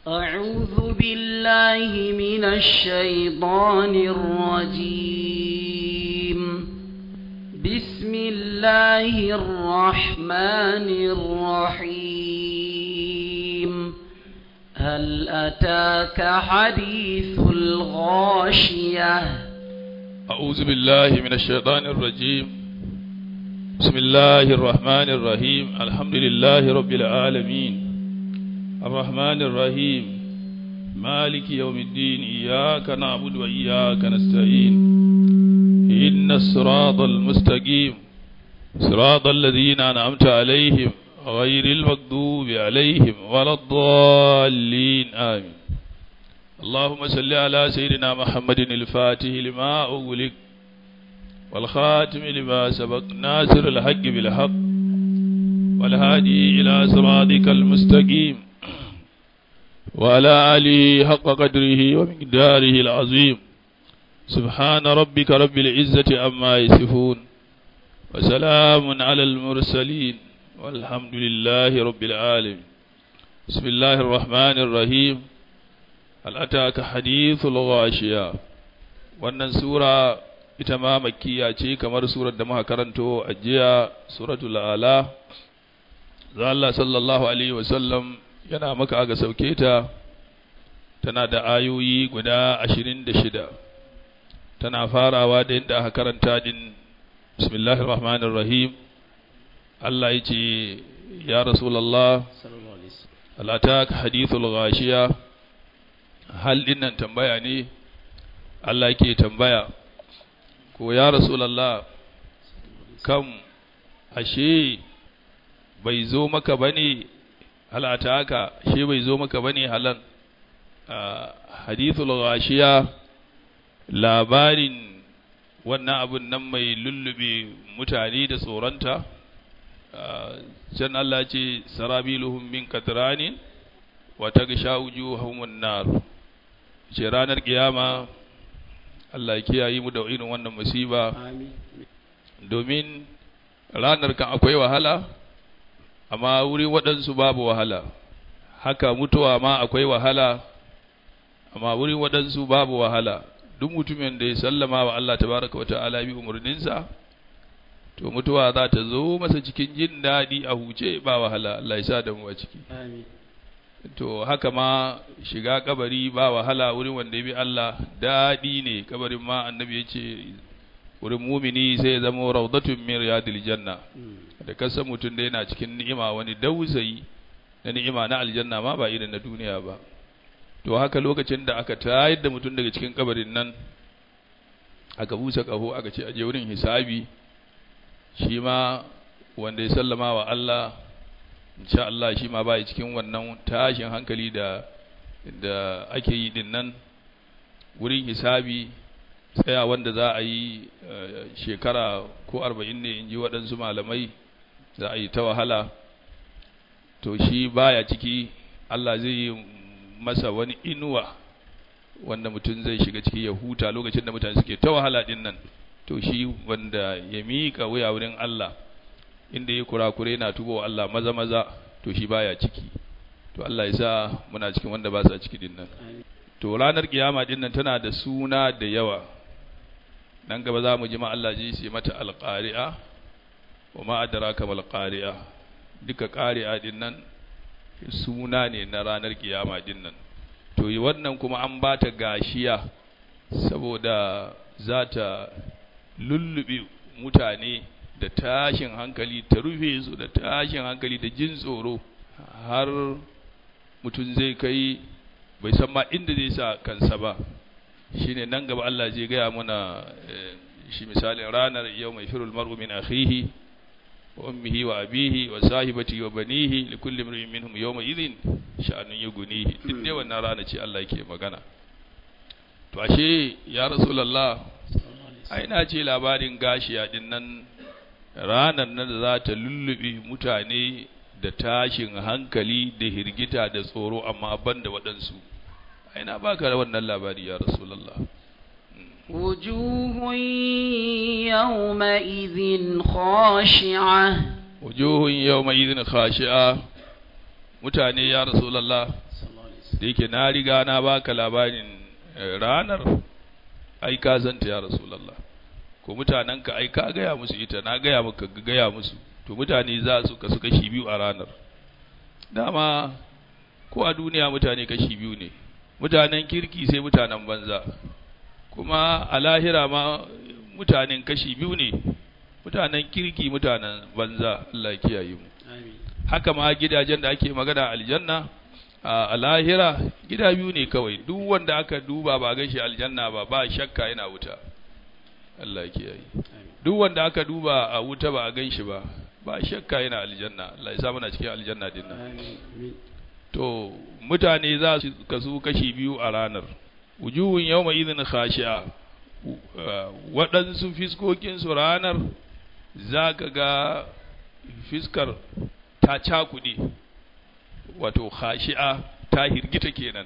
أعوذ بالله من الشيطان الرجيم بسم الله الرحمن الرحيم هل أتاك حديث الغاشية أعوذ بالله من الشيطان الرجيم بسم الله الرحمن الرحيم الحمد لله رب العالمين الرحمن الرحيم مالك يوم الدين إياك نعبد وإياك نستعين إن الصراط المستقيم صراط الذين أنعمت عليهم غير المغضوب عليهم ولا الضالين آمين اللهم صل على سيدنا محمد الفاتح لما أغلق والخاتم لما سبق ناصر الحق بالحق والهادي إلى صراطك المستقيم وعلى آله حق قدره ومقداره العظيم سبحان ربك رب العزة عما يصفون وسلام على المرسلين والحمد لله رب العالمين بسم الله الرحمن الرحيم هل أتاك حديث الغاشية wannan sura ita ma makkiya ce kamar surar da muka karanto a jiya suratul ala za Allah sallallahu alaihi wasallam yana maka aga sauke ta tana da ayoyi guda ashirin da shida tana farawa da yadda aka karanta din bismillahir rahmanir rahim Allah ya ce ya rasulallah alatak hadithul ghashiya hal dinnan tambaya ne Allah yake tambaya ko ya rasulallah kam ashe bai zo maka bane halataka shi bai zo maka bane halan hadithul ghashiya labarin wannan abun nan mai lullube mutane da tsoronta can Allah ce sarabiluhum min katranin wa tagsha wujuhahum nar ce ranar kiyama Allah ya kiyaye mu da irin wannan musiba domin ranar kan akwai wahala amma wuri waɗansu babu wahala haka mutuwa ma akwai wahala amma wurin waɗansu babu wahala duk mutumin da ya sallama wa Allah tabaraka wa ta'ala bi umarninsa to mutuwa za ta zo masa cikin jin daɗi a huce ba wahala Allah ya sa da mu a ciki to haka ma shiga kabari ba wahala wurin wanda ya bi Allah daɗi ne kabarin ma annabi ya ce wurin mumini sai ya zama raudatun min riyadil janna da kasa mutum da yana cikin ni'ima wani dausayi na ni'ima na aljanna ma ba irin na duniya ba to haka lokacin da aka tayar da mutum daga cikin kabarin nan aka busa kaho aka ce aje wurin hisabi shi ma wanda ya sallama wa Allah insha Allah shi ma bai cikin wannan tashin hankali da da ake yi din nan wurin hisabi tsaya wanda za a yi shekara ko arba'in ne in ji waɗansu malamai za a yi ta wahala to shi baya ciki Allah zai yi masa wani inuwa wanda mutum zai shiga ciki ya huta lokacin da mutane suke ta wahala din nan to shi wanda ya miƙa wuya wurin Allah inda ya kurakure na tubo Allah maza maza to shi baya ciki to Allah ya sa muna cikin wanda ba sa ciki din nan to ranar kiyama din nan tana da suna da yawa nan gaba za mu ji ma Allah ji sai mata alqari'a wa ma adraka mal qari'a duka qari'a din nan suna ne na ranar kiyama din nan to wannan kuma an ba ta gashiya saboda za ta lullube mutane da tashin hankali ta rufe su da tashin hankali da jin tsoro har mutum zai kai bai san ma inda zai sa kansa ba shine nan gaba Allah zai gaya mana shi misalin ranar yau mai firul mar'u min akhihi wa ummihi wa abihi wa sahibati wa banihi li kulli imrin minhum yawma idhin sha'anun yughnihi din ne wannan rana ce Allah yake magana to ashe ya rasulullah ai na ce labarin gashiya din nan ranar nan da za ta lullube mutane da tashin hankali da hirgita da tsoro amma ban da waɗansu ai na baka wannan labari ya rasulullah وجوه يومئذ خاشعة wujuhun yawma idhin khashi'a mutane ya rasulullah da yake na riga na baka labarin eh, ranar ai ka zanta ya rasulullah ko mutanenka ai ka gaya musu ita na gaya maka ka gaya musu to mutane za su kasu kashi biyu a ranar dama ko a duniya mutane kashi biyu ne mutanen kirki sai mutanen banza kuma a lahira ma mutanen kashi biyu ne mutanen kirki mutanen banza Allah ya kiyaye mu Amin. haka ma gidajen da ake magana aljanna a a lahira gida biyu ne kawai duk wanda aka duba ba gashi aljanna ba ba shakka yana wuta Allah ya kiyaye duk wanda aka duba a wuta ba a gan shi ba ba shakka yana aljanna Allah ya sa muna cikin aljanna din nan Amin. to mutane za su kasu kashi biyu a ranar wujuhun yawma idhin khashi'a U- uh, waɗansu fiskokinsu ranar za ka ga fiskar ta cakuɗe wato khashi'a ta hirgita kenan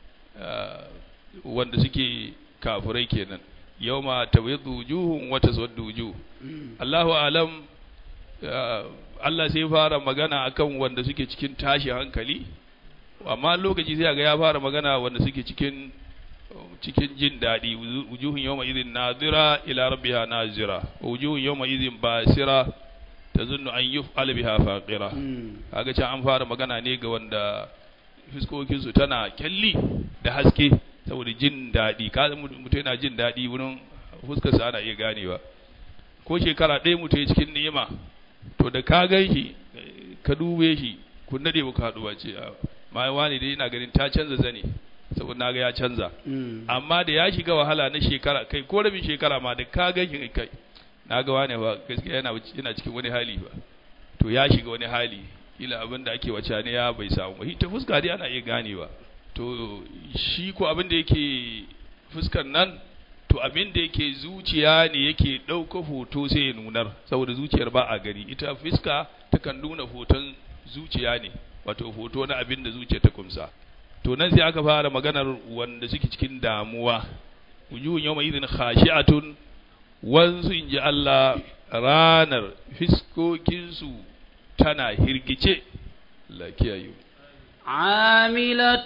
uh, wanda suke kafirai kenan yawma tabyaddu wujuhun wa taswaddu wujuh Mm. Allahu alam uh, Allah sai fara magana akan wanda suke cikin tashi hankali amma lokaci sai ga ya fara magana wanda suke cikin cikin jin daɗi wuzu- wujuhun yawma idhin nadira ila rabbiha nazira wa wujuhun yawma idhin basira tazunnu an yuf'al biha faqira Mm. kaga can an fara magana ne ga wanda fiskokinsu tana kyalli da haske saboda jin daɗi ka mutum yana jin daɗi wurin fuskarsa ana iya ganewa ko shekara ɗaya mutum ya cikin ni'ima to da ka gan shi ka dube shi kun daɗe ba ka haɗu ba ce a ma wani dai ina ganin ta canza zane saboda na ga ya canza Mm. amma da ya shiga wahala na shekara kai ko rabin shekara ma da ka gan shi kai na ga wane ba gaskiya yana yana cikin wani hali ba to ya shiga wani hali kila abin da ake wace ne ya bai samu ba ta fuska dai ana iya ganewa to shi ko abin da yake fuskan nan to abin da yake zuciya ne yake ɗauka hoto sai ya nunar saboda zuciyar ba a gari ita fuska takan nuna hoton zuciya ne wato hoto na abin da zuciya ta kumsa to nan sai aka fara maganar wanda suke cikin damuwa wujuhun yawma idhin khashi'atun wansu inji Allah ranar fiskokinsu tana hirgice Allah ya kiyaye mu. عاملة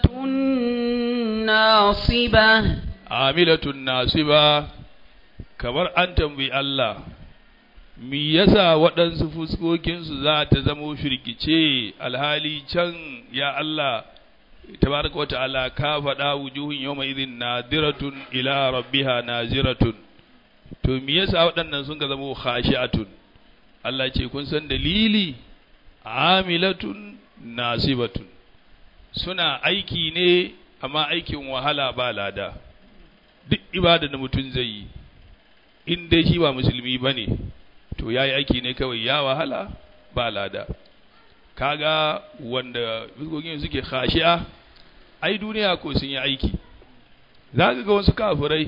ناصبة amilatun nasiba kamar an tambayi Allah me yasa waɗansu fuskokinsu za ta zamo firgice alhali can ya Allah tabaraka wa ta'ala ka faɗa wujuhun yawma idhin nadiratun ila rabbiha naziratun to me yasa waɗannan sun ka zamo khashi'atun Allah ce kun san dalili amilatun nasibatun suna aiki ne amma aikin wahala ba lada duk ibada da mutum zai yi in dai shi ba musulmi ba ne to ya yi aiki ne kawai ya wahala ba lada kaga wanda fuskokin suke khashi'a ai duniya ko sun yi aiki za ka ga wasu kafurai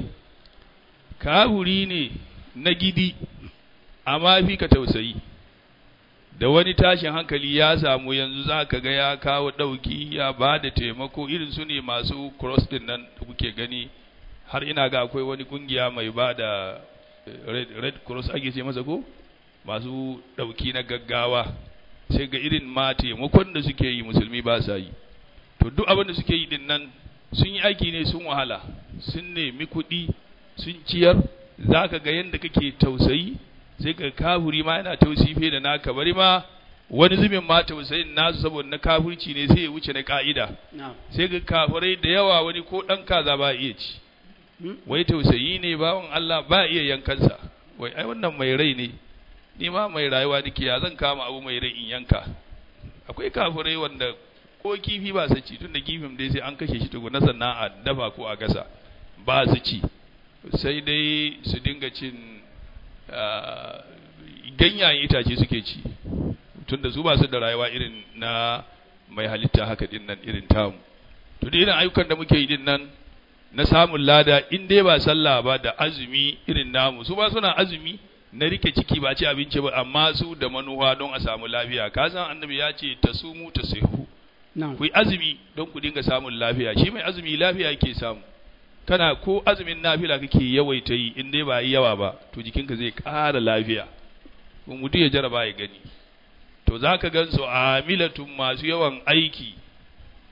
kafuri ne na gidi amma fi ka tausayi da wani tashin hankali ya samu yanzu za ka ga ya kawo ɗauki ya ba da taimako irin su ne masu cross din nan da kuke gani har ina ga akwai wani kungiya mai ba da red, red cross ake ce masa ko masu ɗauki na gaggawa sai ga irin ma taimakon da suke yi musulmi ba sa yi to duk abin da suke yi din nan sun yi aiki ne sun wahala sun nemi kuɗi sun ciyar za ka ga yadda kake tausayi sai ka kafuri ma yana tausayi fiye da naka bari ma wani zubin ma tausayin nasu saboda na kafurci ne sai ya wuce na ka'ida نعم sai ga kafirai da yawa wani ko ɗan kaza ba iya ci wai tausayi ne bawan Allah ba iya yankansa wai ai wannan mai rai ne ni ma mai rayuwa nake ya zan kama abu mai rai in yanka akwai kafirai wanda ko kifi ba su ci tun da kifin dai sai an kashe shi tukuna sannan a dafa ko a gasa ba su ci sai dai su dinga cin ah, ganyayen itace suke ci tun da su ba su da rayuwa irin na mai halitta haka din nan irin tamu to da irin ayyukan da muke yi din nan na samun lada in dai ba sallah ba da azumi irin namu su ba suna azumi na rike ciki ba ci abinci ba amma su da manuwa don a samu lafiya ka san annabi ya ce ta sumu ta sihu نعم ku yi azumi don ku dinga samun lafiya shi mai azumi lafiya yake samu kana ko azumin nafila kake yawaita yi in dai ba yi yawa ba to jikinka zai ƙara lafiya kuma mutum ya jaraba ya gani to za ka gan su amilatun masu yawan aiki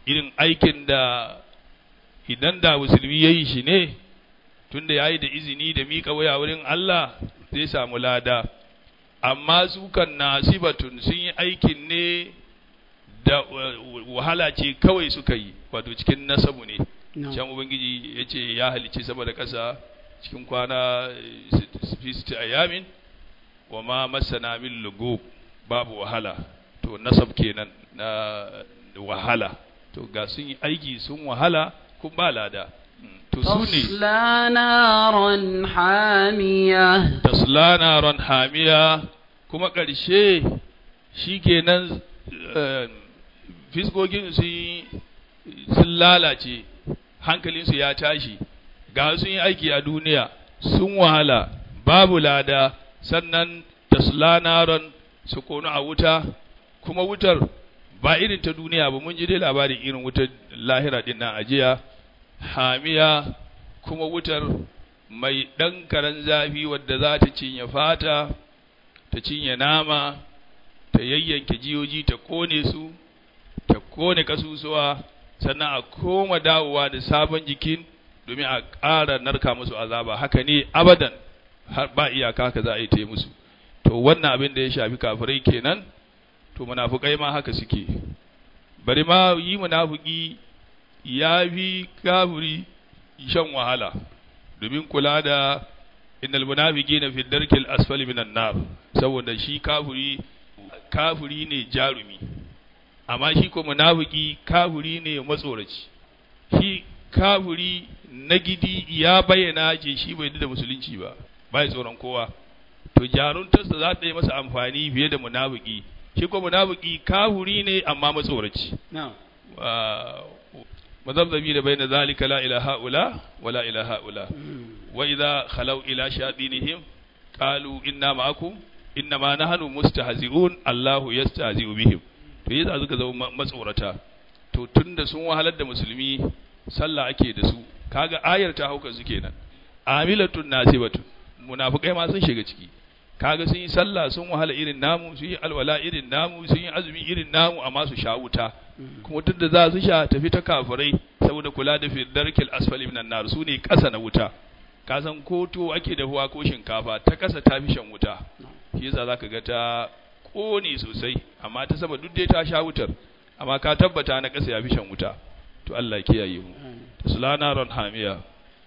irin aikin da idan da musulmi ya yi shi ne tunda ya yi da izini da miƙa waya wurin Allah zai samu lada amma su kan nasibatun sun yi aikin ne da wahala ce kawai suka yi wato cikin nasabu ne can ubangiji ya ce ya halicci sama da ƙasa cikin kwana fisti ayamin wa ma masana min lugu babu wahala to nasab kenan na wahala to ga sun yi aiki sun wahala kun ba lada to su ne تصلى نارا حامية tasla naran hamiya kuma ƙarshe shi kenan fiskogin sun lalace hankalinsu ya tashi ga sun yi aiki a duniya sun wahala babu lada sannan tasla naran su konu a wuta kuma wutar ba irin ta duniya ba mun ji dai labarin irin wutar lahira din nan ajiya hamiya kuma wutar mai ɗan karen zafi wadda za ta cinye fata ta cinye nama ta yayyanke jiyoji ta kone su ta kone kasusuwa sannan a koma dawowa da sabon jikin domin a ƙara narka musu azaba haka ne abadan har ba iyaka haka za a yi ta yi musu to wannan abin da ya shafi kafirai kenan to munafukai ma haka suke bari ma yi munafuki ya fi kafiri shan wahala domin kula da innal munafiqina fi darkil asfali minan nar saboda shi kafiri kafiri ne jarumi amma shi ko munafiki kafiri ne matsoraci shi kafiri na gidi ya bayyana ce shi bai da musulunci ba bai tsoron kowa to jaruntarsa za ta yi masa amfani fiye da munafiki shi ko munafiki kafiri ne amma matsoraci مذبذبين da بين ذلك لا إلى هؤلاء ولا إلى هؤلاء وإذا خلوا إلى شياطينهم قالوا إنا معكم إنما نحن مستهزئون الله يستهزئ بهم to yadda suka zama matsorata to tunda sun wahalar da musulmi sallah ake da su kaga ayar ta hauka su kenan amilatun nasibatun munafikai ma sun shiga ciki kaga sun yi sallah sun wahala irin namu sun yi alwala irin namu sun yi azumi irin namu amma su sha wuta kuma tun da za su sha tafi ta kafirai saboda kula da darkil asfali minan nar su ne kasa na wuta ka san ko to ake dahuwa ko shinkafa ta kasa ta fi shan wuta shi yasa zaka ga ta kone sosai amma ta sama duk dai ta sha wutar amma ka tabbata na kasa ya fi shan wuta to Allah kiyaye mu taslana ran hamiya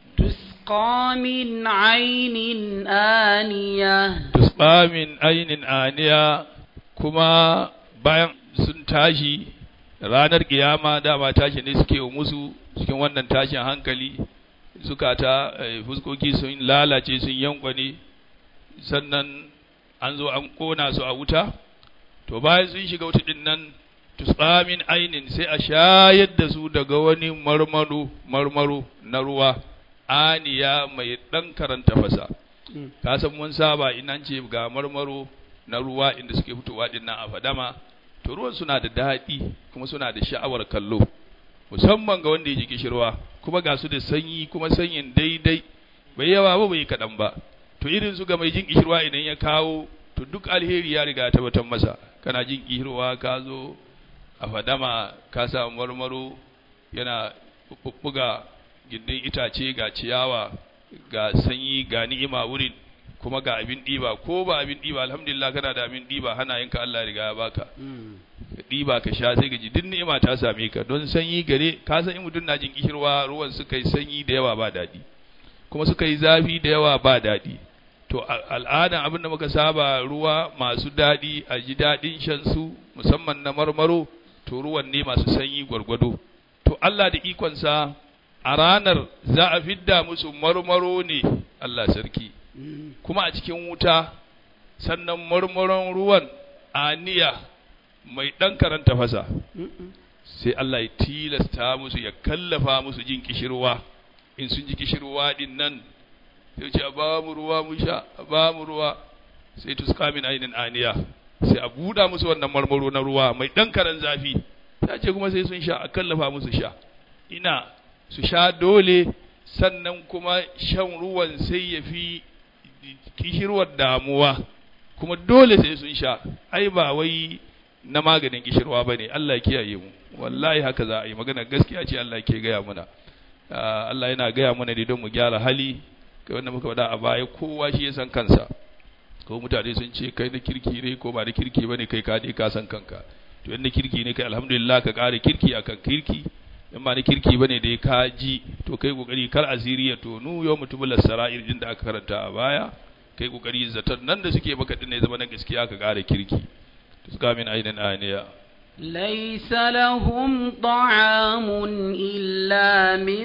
تسقى من عين آنية tusba min ainin aniya kuma bayan sun tashi ranar kiyama dama tashi ne suke wa musu cikin wannan tashin hankali zukata eh, fuskoki sun lalace sun yankwane sannan an zo an kona su a wuta to bayan sun shiga wuta din nan tusba min ainin sai a shayar da su daga wani marmaro marmaro na ruwa aniya mai ɗan karanta fasa ka san mun saba in an ce ga marmaro na ruwa inda suke fitowa din nan a fadama to ruwan suna da daɗi kuma suna da sha'awar kallo musamman ga wanda ya ji kishirwa kuma ga su da sanyi kuma sanyin daidai bai yawa ba bai kaɗan ba to irin su ga mai jin kishirwa idan ya kawo to duk alheri ya riga ya tabbatar masa kana jin kishirwa ka zo a fadama ka samu marmaro yana buga gindin itace ga ciyawa ga sanyi ga ni'ima wurin kuma ga abin ɗiba ko ba abin ɗiba alhamdulillah kana da abin ɗiba hana yinka Allah riga ya baka ka ɗiba ka sha sai ka ji duk ni'ima ta same ka don sanyi gare ka san in mutum na jin kishirwa ruwan suka yi sanyi da yawa ba daɗi kuma suka yi zafi da yawa ba daɗi to al'adan abin da muka saba ruwa masu daɗi a ji daɗin shan su musamman na marmaro to ruwan ne masu sanyi gwargwado to Allah da ikonsa a ranar za a fidda musu marmaro ne Allah sarki kuma a cikin wuta sannan marmaron ruwan aniya mai ɗan karanta fasa sai Allah ya tilasta musu ya kallafa musu jin kishirwa in sun ji kishirwa din nan sai ce a ba mu ruwa mu sha a ba mu ruwa sai tuska min ainin aniya sai a buɗa musu wannan marmaro na ruwa mai ɗan karan zafi ta ce kuma sai sun sha a kallafa musu sha ina su sha dole sannan kuma shan ruwan sai ya fi kishirwar damuwa kuma dole sai sun sha ai ba wai na maganin kishirwa bane Allah ya kiyaye mu wallahi haka za a yi magana gaskiya ce Allah ke gaya muna Ah, Allah yana gaya mana ne don mu gyara hali kai wanda muka faɗa a baya kowa shi ya san kansa ko mutane sun ce kai na kirki ne ko ba na kirki bane kai ka dai ka san kanka to in na kirki ne kai alhamdulillah ka ƙara kirki akan kirki in ba na kirki bane dai ka ji to kai kokari kar asiri ya tonu yau mutumul sara'ir din da aka karanta a baya kai kokari zaton nan da suke maka din ne zama na gaskiya ka ƙara kirki to suka min ainin aniya ليس لهم طعام إلا من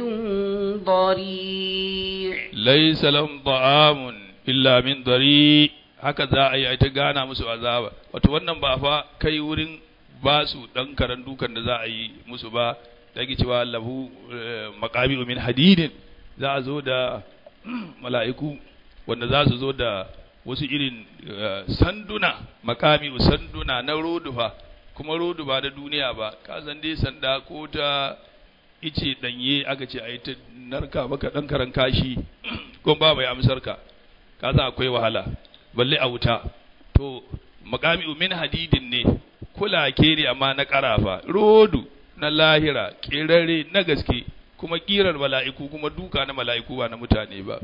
ضريع laysa lahum ta'amun illa min dari haka za a yi a ta gana musu azaba wato wannan ba fa kai wurin ba su dan karan dukan da za a yi musu ba da ake cewa lahu maqami min hadidin za a zo da mala'iku wanda za su zo da wasu irin eh, sanduna makami sanduna na rodufa kuma rodu ba da duniya ba ka san dai sanda ko ta ice danye aka ce a yi ta narka maka dan karan kashi ko ba bai amsar ka ka san akwai wahala balle a wuta to makami min hadidin ne kula ke ne amma na karafa rodu na lahira kerare na gaske kuma kirar mala'iku kuma duka na mala'iku ba na mutane ba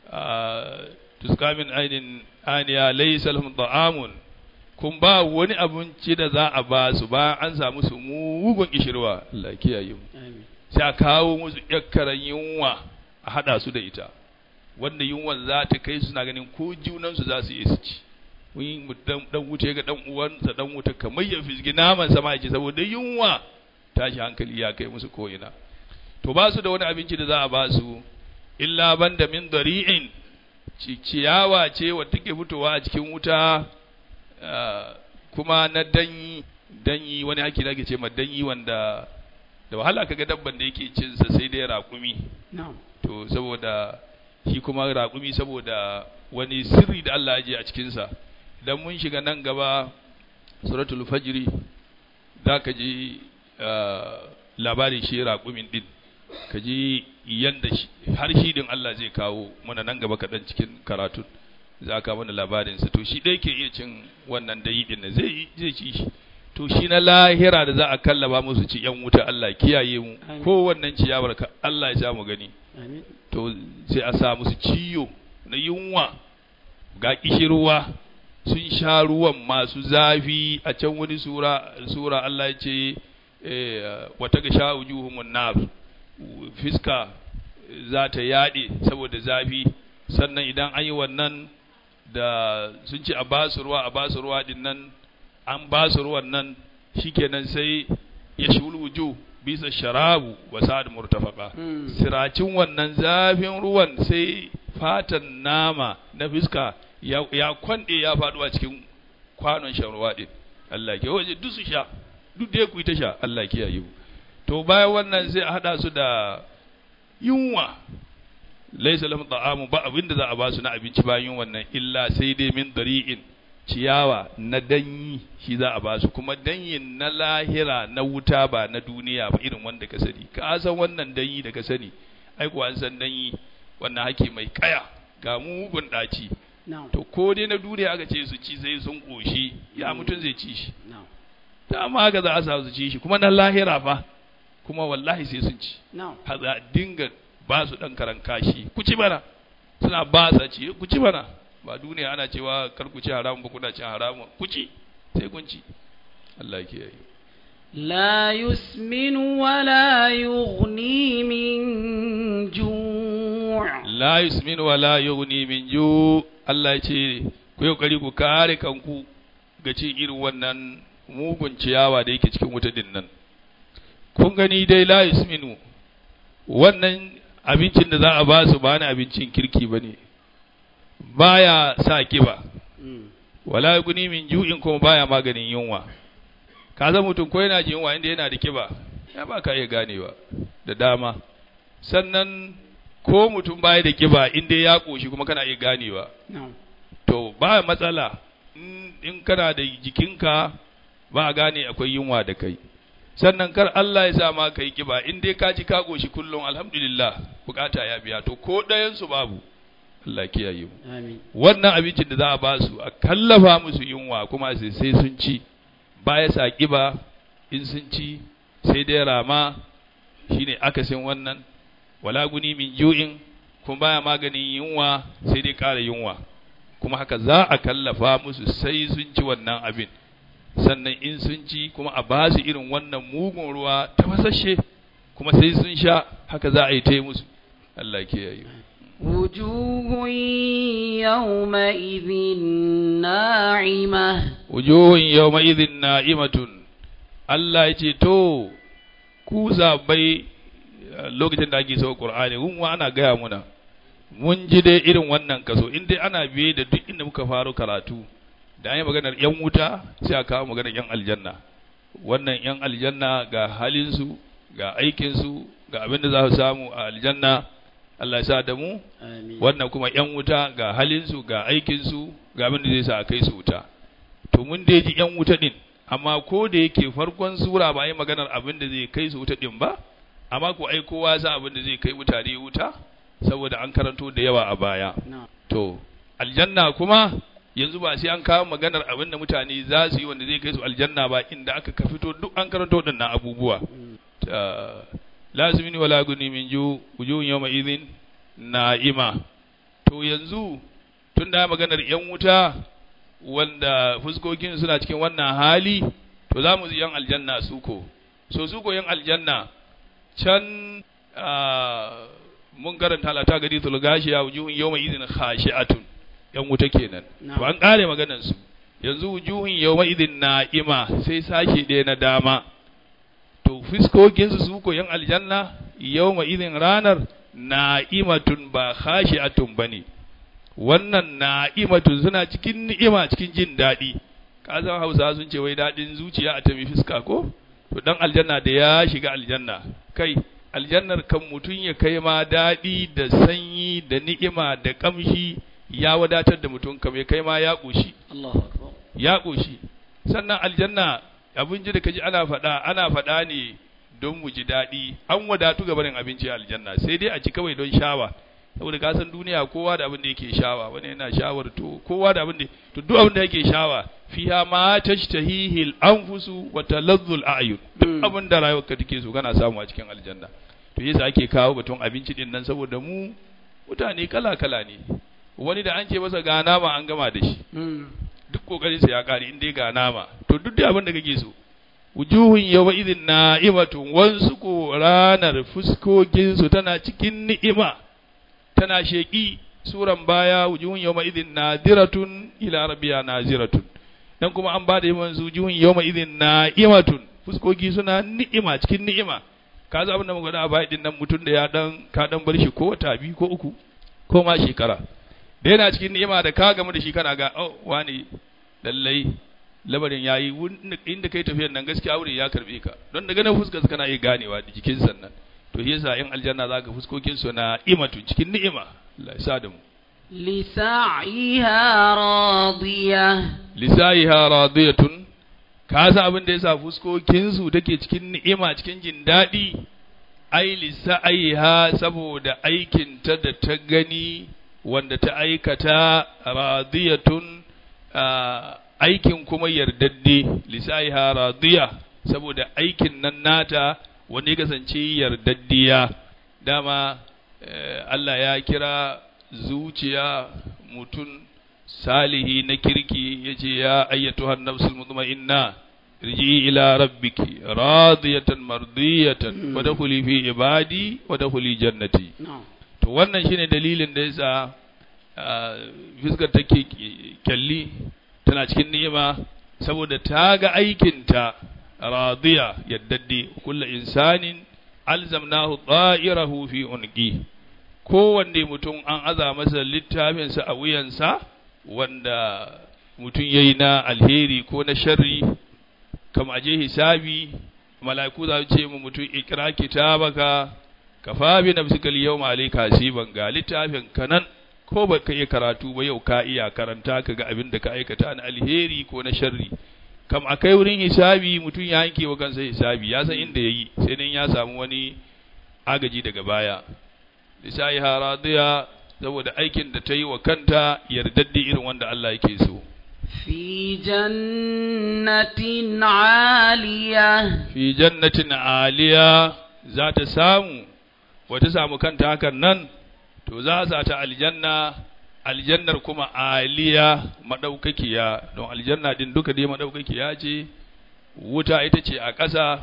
Ah, tuskamin ainin aniya laysa lahum ta'amun kun ba wani abinci da za a ba su ba an samu su mugun kishirwa Allah ya kiyaye mu آمين sai a kawo musu yakkaran yunwa a hada su da ita wanda yunwan za ta kai suna ganin ko junansu za su iya su ci wani dan dan wuce ga dan uwansa dan wuta kamar ya fisgi naman sama ya ci saboda yunwa tashi hankali ya kai musu ko ina to ba su da wani abinci da za a ba su illa banda min dari'in ci- ciyawa ce wadda take fitowa a cikin wuta ah, kuma na danyi danyi wani haki da ake ce ma danyi wanda da wahala kaga dabban da yake cin sa sai dai raƙumi نعم to saboda shi kuma raƙumi saboda wani sirri da Allah ya je a cikin sa idan mun shiga nan gaba suratul fajri za ka ji ah, labarin shi raƙumin din ka ji yanda shi har shi din Allah zai kawo mana nan gaba kaɗan cikin karatun za ka mana labarin sa to shi dai ke iya cin wannan dayi din nan zai yi- zai ci shi to shi na lahira da za a kallaba musu ci yan wuta Allah ya kiyaye mu Amin. ko wannan ciyawar ka Allah ya sa mu gani آمين to sai a sa musu ciyo na yunwa ga kishirwa sun sha ruwan masu zafi a can wani sura sura Allah ya ce eh, wata ga sha wujuhumun nar fiska za ta yaɗe saboda zafi sannan idan an yi wannan da sun ce a basu ruwa a basu ruwa din nan an basu ruwan nan shikenan sai ya shul wujuh bisa sharabu wa sa'ad murtafaqa مم. siracin wannan zafin ruwan sai fatan nama na fiska ya, ya kwande ya faɗo a cikin kwanon shan ruwa ɗin Allah ke waje duk su sha duk da ku yi ta sha Allah ke yayi to bayan wannan sai a haɗa su da yunwa laisa lahum ta'amu ba abin da za a ba su na abinci bayan wannan illa sai dai min dari'in ciyawa na danyi shi za a ba su kuma danyin na lahira na wuta ba na duniya ba irin wanda ka sani ka san wannan danyi da ka sani ai kuwa an san danyi wannan hake mai kaya ga mugun daci نعم to ko dai na duniya aka ce su ci sai sun koshi ya mutun zai ci shi نعم ta amma haka za a sa su ci shi kuma na lahira fa kuma wallahi sai sun ci نعم har za a dinga ba su ɗan karan kashi ku ci mana suna ba sa ci ku ci mana ba duniya ana cewa kar ku ci haramun ba kuna cin haramun ku ci sai kun ci Allah ya kiyaye لا يسمن ولا يغني من جوع la yusmin wa la yughni min ju Allah ya ce ku yi kokari ku kare kanku ga ci irin wannan mugun ciyawa da yake cikin wuta din nan kun gani dai la yusminu wannan abincin da za a ba su ba na abincin kirki bane baya sa kiba مم. wala guni min ju'in kuma baya maganin yunwa ka zama mutum ko yana jin yunwa inda yana da kiba ya ba ka iya ganewa da dama sannan ko mutum baya da kiba inda ya koshi kuma kana iya ganewa نعم to ba matsala in in kana da jikinka ba a gane akwai yunwa da kai sannan kar Allah ya sa ma kai kiba in dai ka ji ka koshi kullum alhamdulillah bukata ya biya to ko ɗayan su babu Allah ya kiyaye mu آمين wannan abincin da za a ba su a kallafa musu yunwa kuma sai sai sun ci baya sa ƙiba in sun ci sai dai rama shine akasin wannan wala guni min ju'in kuma baya maganin yunwa sai dai ƙara yunwa kuma haka za a kallafa musu sai sun ci wannan abin sannan in sun ci kuma a ba su irin wannan mugun ruwa ta fasashe kuma sai sun sha haka za a yi ta yi musu Allah ke yayi وجوه يومئذ ناعمة wujuhun yawma idhin na'imatun Allah ya ce to ku zabai lokacin da ake sauka Qur'ani mun wa ana gaya muna mun ji dai irin wannan kaso in dai ana biye da duk inda muka faro karatu da an yi maganar yan wuta sai a kawo maganar yan aljanna wannan yan aljanna ga halinsu ga aikinsu ga abin da za su samu a aljanna Allah ya sa da mu آمين wannan kuma yan wuta ga halinsu ga aikinsu ga abin da zai sa a kai su wuta to mun dai ji yan wuta din amma ko da yake farkon sura ba a yi maganar abin da zai kai su wuta din ba amma ko ai kowa sa abin da zai kai mutane wuta saboda an karanto da yawa a baya نعم to aljanna kuma yanzu ba sai an kawo maganar abin da mutane za su yi wanda zai kai su aljanna ba inda aka ka fito duk an karanto waɗannan abubuwa ta lazimini wala guni min ju wujuhun yawma idhin na'ima to yanzu tun da maganar yan wuta wanda fuskokin suna cikin wannan hali to za mu ji yan aljanna su ko so su ko yan aljanna can ah, mun karanta lata gari tul gashiya wujuhun yawma idhin khashi'atun yan wuta kenan Na'am. to an kare maganar su yanzu wujuhun yawma idhin na'ima sai sashe ɗaya na dama to fiskokinsu su ko yan aljanna yawma idhin ranar na'imatun ba khashi'atun bane wannan na'imatun suna cikin ni'ima cikin jin daɗi ka san Hausa sun ce wai daɗin zuciya a tafi fiska ko to dan aljanna da ya shiga aljanna kai aljannar kan mutun ya kai ma daɗi da sanyi da ni'ima da kamshi ya wadatar da mutum kam ya kai ma ya ƙoshi الله أكبر ya ƙoshi sannan aljanna abinci da kaji ana faɗa ana faɗa ne don mu ji daɗi an wadatu ga barin abinci a aljanna sai dai a ci kawai don shawa saboda ka san duniya kowa da abin da yake shawa wani yana shawar to kowa da abin da to duk abin da yake shawa fiha ma tashtahihi al-anfusu wa taladhdhu al-a'yun duk Mm. abin da rayuwarka take so kana samu a cikin aljanna to yasa ake kawo batun abinci din nan saboda mu mutane kala kala ne wani da an ce masa ga nama an gama da shi مم. duk kokarin sa ya kare in dai ga nama to duk da abin da kake so wujuhun yawma idhin na'imatun wansu ko ranar fuskokin su tana cikin ni'ima tana sheki suran baya wujuhun yawma idhin nadiratun ila rabbiya naziratun dan kuma an bada yawan wujuhun yawma idhin na'imatun fuskoki suna ni'ima cikin ni'ima ka za abin da muka da a baya din nan mutum da ya dan ka dan bar shi ko wata biyu ko uku ko ma shekara da yana cikin ni'ima da ka gamu da shi kana ga oh wani lallai labarin yayi wun- inda kai tafiyar nan gaskiya aure ya karbe ka don daga nan fuskar kana iya ganewa da jikin sannan to shi yasa in aljanna zaka fuskokin su na imatu cikin ni'ima Allah ya sa da mu لسعيها راضية lisaiha radiyatun ka san abin da yasa fuskokin su take cikin ni'ima cikin jin daɗi ai lisaiha saboda aikin ta da ta gani wanda ta aikata radiyatun ah, aikin kuma yardadde lisaiha radiya saboda aikin nan nata wanda ya kasance yardaddiya dama eh, Allah ya kira zuciya mutum salihi na kirki yace ya ayyatuhan nafsul mutma'inna irji ila rabbiki radiyatan mardiyatan Mm. wadkhuli fi ibadi wadkhuli jannati نعم to wannan shine dalilin da yasa ah, fiskar take kyalli tana cikin ni'ima saboda ta ga aikinta radiya yaddadde kullu insanin alzamnahu ta'irahu fi unqi kowanne mutum an aza masa littafinsa a wuyansa wanda mutum yayi na alheri ko na sharri kama aje hisabi mala'iku za su ce mu mutum ikra kitabaka kafa bi nafsika al-yawma alayka hasiban ga littafin kanan ko ba ka iya karatu ba yau ka iya karanta ka ga abin da ka aikata na alheri ko na sharri kam akai wurin hisabi mutum ya yanke wa kansa hisabi ya san inda yayi sai nan ya samu wani agaji daga baya lisai haradiya saboda aikin da ta yi wa kanta yardaddi irin wanda Allah yake so في جنة عالية fi jannatin aliya za ta samu wata samu kanta hakan nan to za a sa ta aljanna aljannar kuma aliya madaukakiya don aljanna din duka dai madaukakiya ce wuta ita ce a ƙasa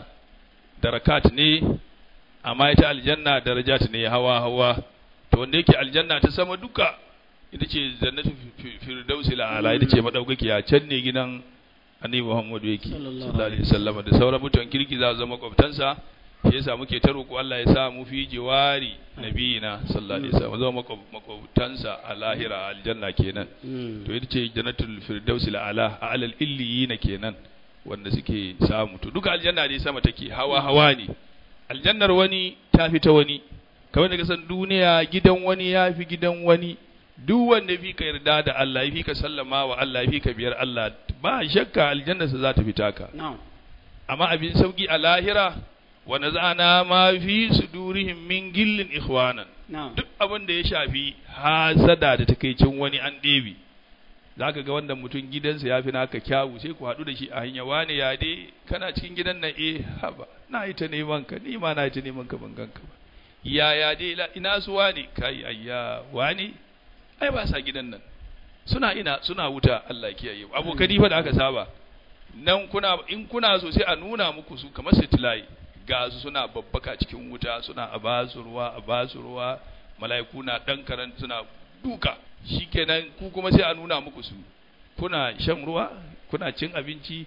darakat ne amma ita aljanna darajat ne hawa hawa to wanda yake aljanna ta sama duka ita ce jannatu firdausi la'ala ita ce madaukakiya can ne gidan annabi Muhammadu yake sallallahu alaihi wasallam da sauran mutan kirki za su zama kwabtansa shi yasa muke ta roƙo Allah ya sa mu fi jiwari nabiyina sallallahu alaihi wasallam zama makwabtansa a lahira aljanna kenan to ita ce jannatul firdausi la'ala a alal illiyina kenan wanda suke samu to duka aljanna dai sama take hawa hawa ne aljannar wani ta fi ta wani kamar da kasan duniya gidan wani ya fi gidan wani duk wanda fi ka yarda da Allah fi ka sallama wa Allah fi ka biyar Allah ba shakka aljannarsa za ta fita ka نعم amma abin sauki a lahira wa nazana ma fi sudurihim min gillin ikhwanan نعم duk abin da ya shafi hasada da takeicin wani an ɗebe za ka ga wanda mutum gidansa ya fi naka kyawu sai ku haɗu da shi a hanya wane ya dai kana cikin gidan nan eh haba na yi ta neman ka ni ma na yi ta neman ka ban ganka ba ya ya dai la- ina su wane kai ayya wane ai ba sa gidan nan suna ina suna wuta Allah ya kiyaye abokani fa da aka saba nan kuna in kuna so sai a nuna muku su kamar satellite ga su suna babbaka cikin wuta suna a basu ruwa a basu ruwa mala'iku na dan karan suna duka shikenan ku kuma sai a nuna muku su kuna shan ruwa kuna cin abinci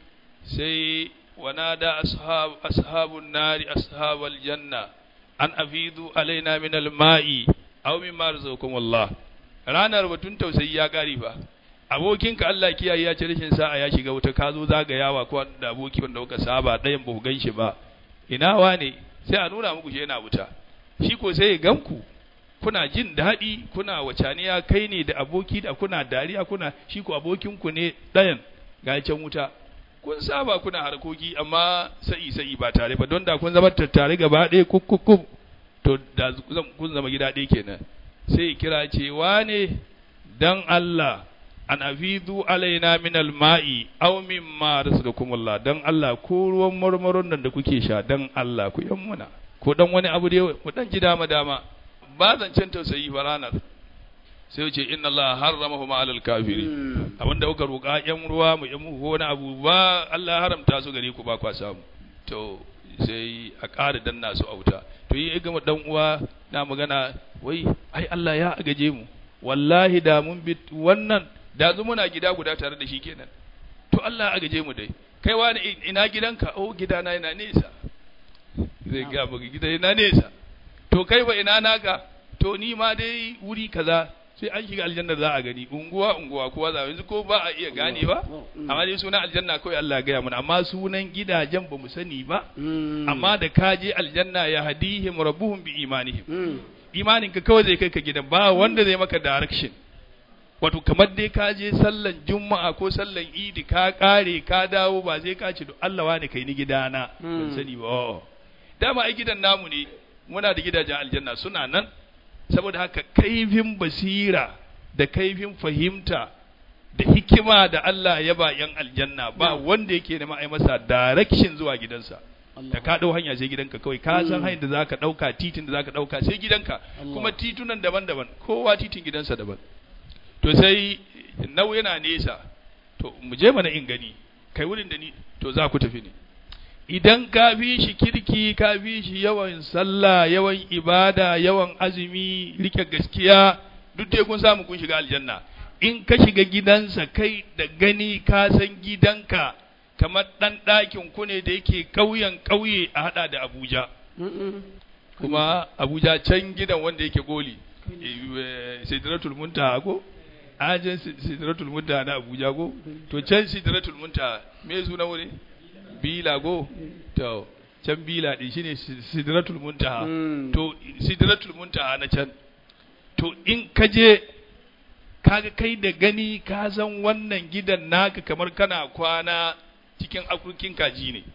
sai wanada ashab ashabun nari ashabal janna an afidu alaina min alma'i aw mimma razaqakum Allah ranar batun tausayi ya kare fa abokinka Allah kiyaye ya ci rashin sa'a ya shiga wuta ka zo zagayawa ko da aboki wanda kuka saba ɗayan ba ku gan shi ba ina wane sai a nuna muku shi yana wuta shi ko sai ya ganku kuna jin daɗi kuna wacaniya kai ne da aboki da kuna dariya kuna shi ko abokinku ne ɗayan ga can wuta kun saba kuna harkoki amma sa'i sa'i ba tare ba don da kun zama tattare gaba ɗaya kukkukkum to da zan- kun zama gida ɗaya kenan sai ya kira ce wane dan Allah an afidu alaina min alma'i aw mimma razaqakumullah dan Allah ko ruwan marmaron nan da kuke sha dan Allah ku yan muna ko dan wani abu da ku dan ji dama dama ba zancen tausayi fa ranar sai ce inna Allah harramahu ma alal kafiri abinda kuka roƙa yan ruwa mu yan muku wani abu ba Allah haramta su gare ku ba kwa samu to sai a ƙara danna su auta to yi gama dan uwa na magana wai ai Allah ya agaje mu wallahi da mun bi wannan da zu muna gida guda tare da shi kenan to Allah ya agaje mu dai kai wani ina gidanka oh gidana yana nesa zai ga maka gida yana nesa to kai ba ina naka to ni ma dai wuri kaza sai an shiga aljanna za a gani unguwa unguwa kowa za yanzu ko ba a iya gane ba amma dai sunan aljanna kawai Allah ya gaya mana amma sunan gidajen ba mu sani ba amma da ka je aljanna ya hadihim rabbuhum bi imanihim imanin ka kawai zai kai ka gidan ba wanda zai maka direction wato kamar dai ka je sallan juma'a ko sallan idi ka kare ka dawo ba zai ka ce Allah wani kai ni gidana ban sani ba oh. dama ai gidan namu ne muna da gidajen aljanna suna nan saboda haka kaifin basira da kaifin fahimta da hikima da Allah ya ba yan aljanna ba wanda yake nema ai masa direction zuwa gidansa da ka dau hanya sai gidanka kawai ka san hanyar da zaka dauka titin da zaka dauka sai gidanka kuma titunan daban-daban kowa titin gidansa daban to sai nau yana nesa to mu je mana in gani kai wurin da ni to za ku tafi ne idan ka fi shi kirki ka fi shi yawan sallah yawan ibada yawan azumi rike gaskiya duk dai kun samu kun shiga aljanna in ka shiga gidansa kai da gani ka san gidanka kamar ɗan ɗakin ku ne da yake ƙauyen ƙauye a haɗa da Abuja. Kuma Abuja can gidan wanda yake goli, Sidratul Muntaha ko? Ajin Sidratul Muntaha na Abuja ko? To can Sidratul Muntaha me suna wuri? Bila ko? To can Bila ɗin shine Sidratul Muntaha. To Sidratul Muntaha na can. To in ka je kaga kai da gani ka san wannan gidan naka kamar kana kwana cikin akurkin kaji ne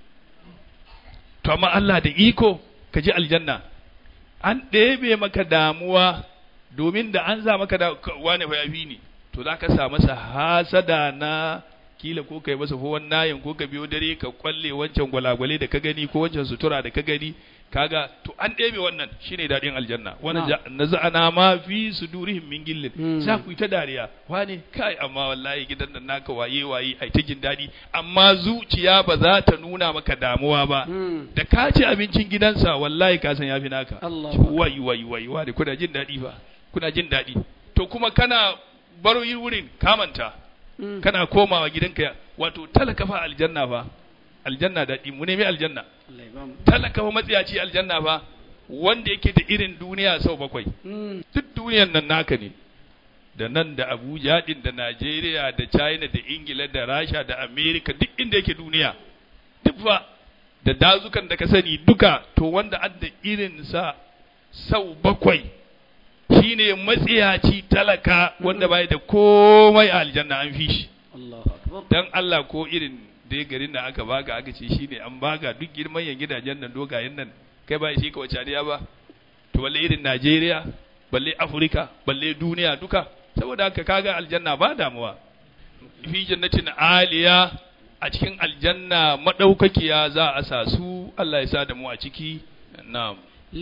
to amma Allah da iko ka ji aljanna an ɗebe maka damuwa domin da an za maka da wane fa yafi ne to za ka sa masa hasada na kila ko kai masa fowar nayin ko ka biyo dare ka kwalle wancan gwalagwale da ka gani ko wancan sutura da ka gani kaga to an ɗebe wannan shine daɗin aljanna wannan Na. naza'ana ma fi sudurihim min gillin Mm. za ku yi ta dariya wane kai amma wallahi gidan nan naka waye waye ai ta jin daɗi amma zuciya ba za ta nuna maka damuwa ba Mm. da ka ci abincin gidansa wallahi ka san yafi naka Allah. wai wai wai wai kuna jin daɗi ba kuna jin daɗi to kuma kana baro yi wurin kamanta Mm. kana komawa gidanka ya- wato talaka fa aljanna fa aljanna daɗi mu nemi aljanna Allah ya bamu. talaka fa matsiyaci aljanna fa wanda yake da irin duniya sau bakwai Mm. duk duniyan nan naka ne da nan da abuja din da najeriya da china da ingila da rasha da america duk inda yake duniya duk fa da dazukan da ka sani duka to wanda adda irin sa sau bakwai shine matsiyaci talaka wanda bai da komai a aljanna an fi shi Allahu akbar. dan Allah ko irin dai garin da aka baka aka ce shine an baka duk girman yan gidajen nan dogayen nan kai ba shi ka wace ba to balle irin Najeriya balle Afirka balle duniya duka saboda haka kaga aljanna ba damuwa fi jannatin aliya a cikin aljanna madaukakiya za a sa su Allah ya sa da mu a ciki na'am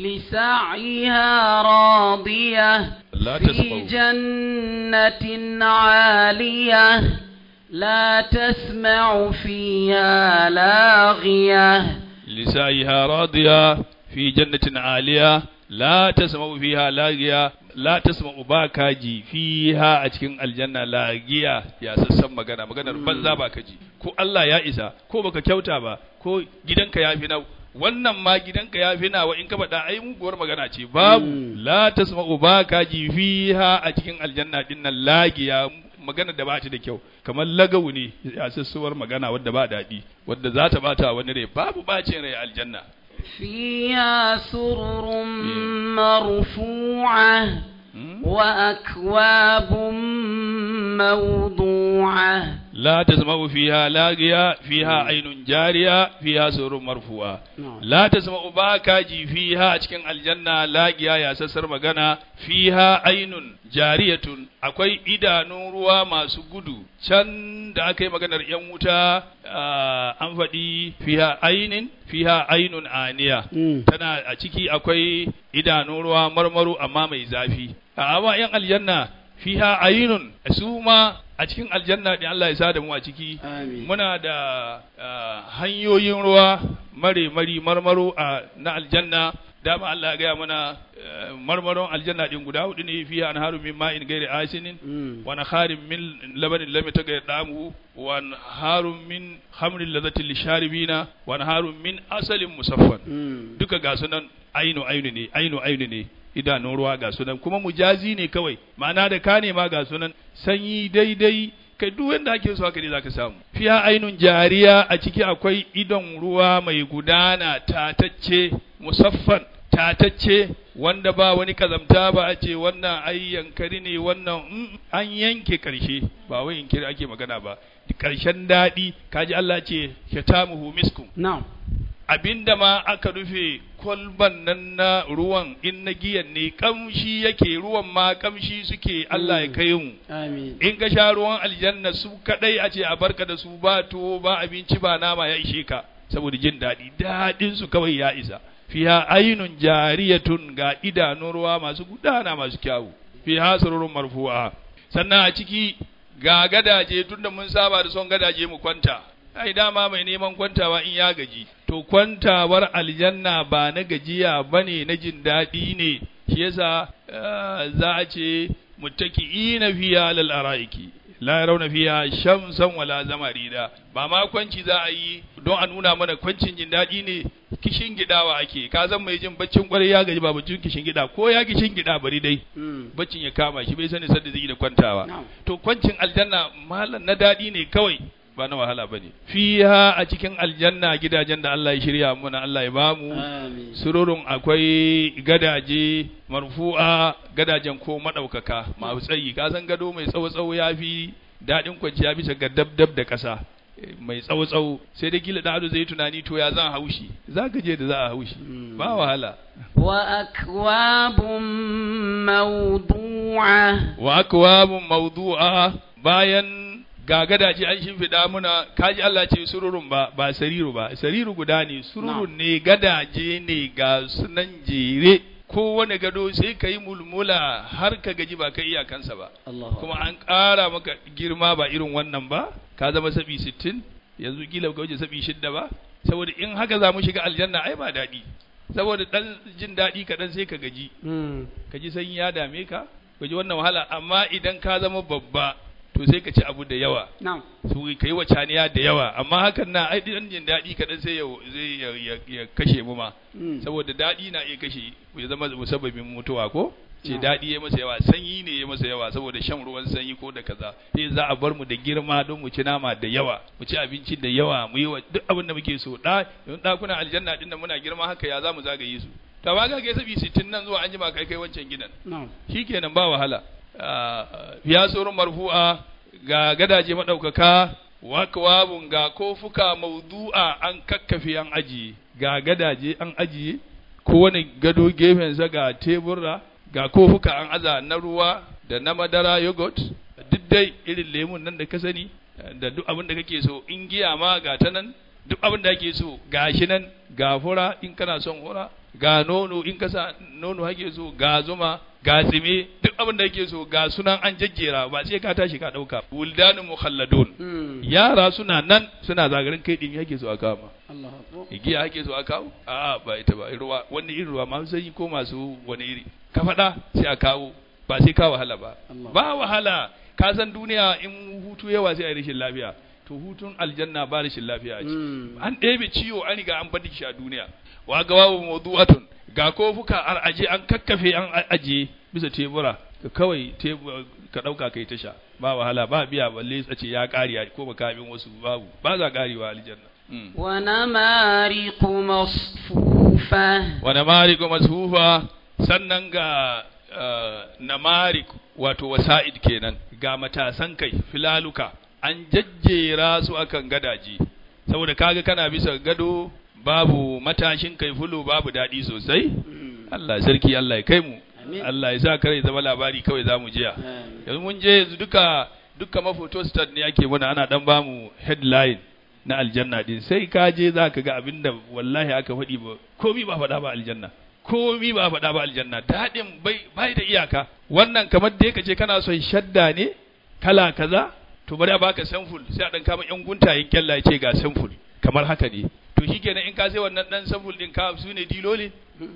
لسعيها راضية لا في تسمعوا. جنة عالية لا تسمع فيها لاغية لسعيها راضية في جنة عالية لا تسمع فيها لاغية لا تسمع باكاجي فيها أتكين الجنة لاغية يا سسم مغانا مغانا banza bakaji ko Allah ya isa ko baka kyauta ba ko gidanka ya fi nau wannan ma gidanka ya fi nawa in ka faɗa ai muguwar magana ce babu Mm. la tasma'u bakaji fiha a cikin aljanna din nan lagiya magana da ba ta da kyau kamar lagawu ne ya sassuwar magana wadda ba daɗi wadda za ta bata wani rai babu bacin rai a aljanna فيها سرر مرفوعة Hmm? وأكواب موضوعة لا تسمع فيها لاغية فيها عين جارية فيها سور مرفوعة نعم. لا تسمع باكاجي فيها cikin aljanna lagiya ya sassar magana fiha ainun jariyatun akwai idanun ruwa masu gudu can da aka yi maganar yan wuta ah, an faɗi fiha ainin fiha ainun aniya Mm. tana a ciki akwai idanun ruwa marmaru amma mai zafi a amma yan aljanna fiha ainun su ma a cikin aljanna din Allah ya sa da mu a ciki آمين muna da ah, hanyoyin ruwa mare mari marmaro a na aljanna dama Allah ya gaya mana eh, marmaron aljanna din guda hudu ne fiha anharu min ma'in ghairi asinin Mm. ونهار من لبن لم يتغير طعمه ونهار من خمر لذة للشاربين ونهار من عسل مصفى Mm. duka ga sunan ainu ainu ne ainu ainu ne idanun ruwa ga sunan kuma mujazi ne kawai ma'ana da ka nema ga sunan sanyi daidai kai duk wanda ake so haka ne zaka samu fiya ainun jariya a ciki akwai idon ruwa mai gudana tatacce musaffan tatacce wanda ba wani kazamta ba a ce wannan ai yankari ne wannan mm, an yanke karshe ba wai yankari ake magana ba karshen daɗi kaji Allah ce shatamuhu miskum نعم abinda ma aka rufe kwalban nan na ruwan in na giyan ne kamshi yake ruwan ma kamshi suke Allah ya kai mu آمين in ka sha ruwan aljanna su kadai a ce a barka da su ba tuwo ba abinci ba nama ya ishe ka saboda jin daɗi daɗin su kawai ya isa fiha ainun jariyatun ga idanun ruwa masu gudana masu kyawu fiha sururun marfu'a sannan a ciki ga gadaje tunda mun saba da son gadaje mu kwanta ai dama mai neman kwantawa in ya gaji to kwantawar aljanna ba na gajiya bane na jin daɗi ne shi yasa eh, za a ce muttaki'ina fiya lal araiki la yarawna fiya shamsan wala zamarida ba ma kwanci za a yi don a nuna mana kwancin jin daɗi ne kishin gidawa ake ka zan mai jin baccin kwarai ya gaji ba baccin kishin gida ko ya kishin gida bari dai Mm. baccin ya kama shi bai sani sanda zai yi da kwantawa نعم to kwancin aljanna malam na daɗi ne kawai ba na wahala ba ne fiha a cikin aljanna gidajen da Allah ya shirya muna Allah ya bamu آمين sururun akwai gadaje marfu'a gadajen ko madaukaka masu tsayi ka san gado mai tsawo tsawo ya fi daɗin kwanciya bisa ga dab dab da ƙasa Eh, mai tsawo tsawo sai dai kila da zai yi tunani to ya zan haushi za ka je da za a haushi Mm. ba wahala وأكواب موضوعة wa akwabun mawdu'a bayan ga gadaje an shimfiɗa muna kaji Allah ce sururun ba ba sariru ba sariru guda ne sururun ne gadaje ne ga sunan jere kowane gado sai ka yi mulmula har ka gaji ba ka iyakansa ba الله kuma an ƙara maka girma ba irin wannan ba ka zama sabi sittin yanzu kila ka wuce sabi shidda ba saboda in haka za mu shiga aljanna ai ba daɗi saboda ɗan jin daɗi kaɗan sai ka gaji مم. ka ji sanyi ya dame ka ka ji wannan wahala amma idan ka zama babba to sai ka ci abu da yawa نعم su ka yi wacaniya da yawa amma hakan na ai dan jin daɗi kaɗan sai ya zai ya, ya, ya kashe mu ma مم. saboda daɗi na iya kashe ya zama musabbabin mutuwa ko ce Na'am. daɗi ya masa yawa sanyi ne ya masa yawa saboda shan ruwan sanyi ko da kaza sai za a bar mu da girma don mu ci nama da yawa mu ci abinci da yawa mu yi wa duk abin da muke so da don ɗakunan aljanna din da muna girma haka ya za mu zagaye su to ba ga kai sabi 60 nan zuwa an jima kai kai wancan gidan نعم shikenan ba wahala Ah, ya tsoron marfu'a ga gadaje maɗaukaka wakwabun ga kofuka maudu'a an kakkafe an ajiye ga gadaje an ajiye kowane gado gefensa ga tebura ga kofuka an aza na ruwa da na madara yogurt duk dai irin lemun nan da ka sani da duk abin da kake so in giya ma ga ta nan duk abin da kake so ga shi nan ga fura in kana son fura ga nono in ka sa nono hake so ga zuma ga tsime duk abin da kake so ga sunan an jajjera ba sai ka tashi ka dauka wuldanu mukhalladun مم. yara suna nan suna zagarin kai din yake so a kama الله أكبر igiya ake so a kawo a'a ba ita ba ruwa wani irin ruwa masu sanyi ko masu wani iri ka faɗa sai a kawo ba sai ka wahala ba Allah. ba wahala ka san duniya in hutu yawa sai a yi rashin lafiya to hutun aljanna ba rashin lafiya a ciki مم. an ɗebe ciwo an riga an bada shi a duniya wa ga wawu mawdu'atun ga kofuka an aje an kakkafe an a- aje bisa tebura ka kawai tebu- ka ɗauka kai tasha ba wahala ba biya balle a ce ya ƙari ko makamin wasu babu ba za ƙarewa aljanna Mm. ونمارق مصفوفة wa namariku masfufa sannan ga uh, namarik wato wasa'id kenan ga matasan kai filaluka an jajjera su akan gadaje saboda kaga kana bisa gado babu matashin kai fulu babu daɗi sosai مم. Allah sarki Allah ya kai mu Amin. Allah ya sa kare zama labari kawai za mu jiya آمين. yanzu mun je yanzu duka duka mafoto start ne ake muna ana dan bamu headline na aljanna din sai ka je za ka ga abinda wallahi aka faɗi ba komi ba faɗa ba aljanna komi ba faɗa ba aljanna daɗin bai bai da iyaka wannan kamar da ka ce kana son shadda ne kala kaza to bari a baka samful sai a dan kama yan guntayen kyalla ya ce ga samful kamar haka ne to shikenan in ka sai wannan dan samful din ka su ne dilolin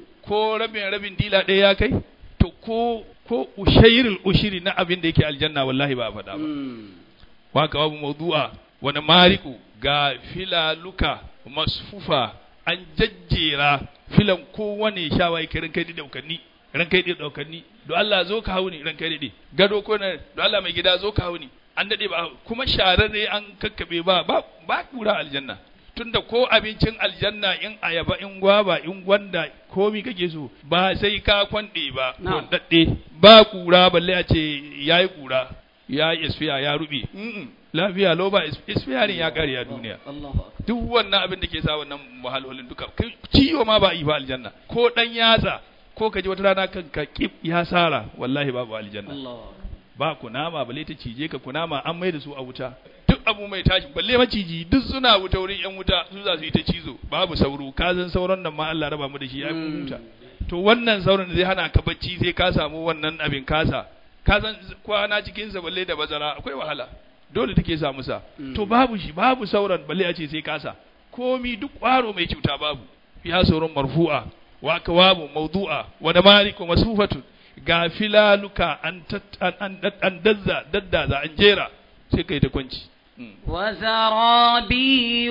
ko rabin rabin dila ɗaya ya kai to ko ko ushairul ushiri na abin da yake aljanna wallahi ba a faɗa ba مم. waka babu mawdu'a wani mariku ga filaluka masfufa an jajjera filan kowane shawaye kai rankai da daukanni rankai da daukanni do Allah zo ka hauni rankai da gado ko na do Allah mai gida zo ka hauni an dade ba kuma shararre an kakkabe ba ba ba kura aljanna tunda ko abincin aljanna in ayaba in gwaba in gwanda komi kake so ba sai ka kwande ba Na'am. dadde ba kura balle a ce yayi kura ya yi isfiya ya rube Mm-mm. lafiya lau ba isfiyarin ya kare a duniya الله أكبر duk wannan abin da ke sa wannan wahalolin duka kai ciwo ma ba a yi ba aljanna ko dan yatsa ko ka ji wata rana kan ka kip ya sara wallahi babu aljanna الله ba kunama balle ta cije ka kunama an mai da su a wuta duk abu mai tashi balle maciji duk suna wuta wurin yan wuta su za su yi ta cizo babu sauro ka san sauron nan ma Allah raba mu da shi ya Mm. huta to wannan sauran da zai hana ka bacci sai ka samu wannan abin kasa ka san kwana cikin sa balle da bazara akwai wahala dole take sa musa Mm. to babu shi babu sauran balle a ce sai kasa komi duk kwaro mai cuta babu ya sauran marfu'a wa kawabu mawdu'a wa damariku masufatun ga filaluka an tat- an an, an dazza daddaza an jera sai kai ta kwanci Mm. وزرابي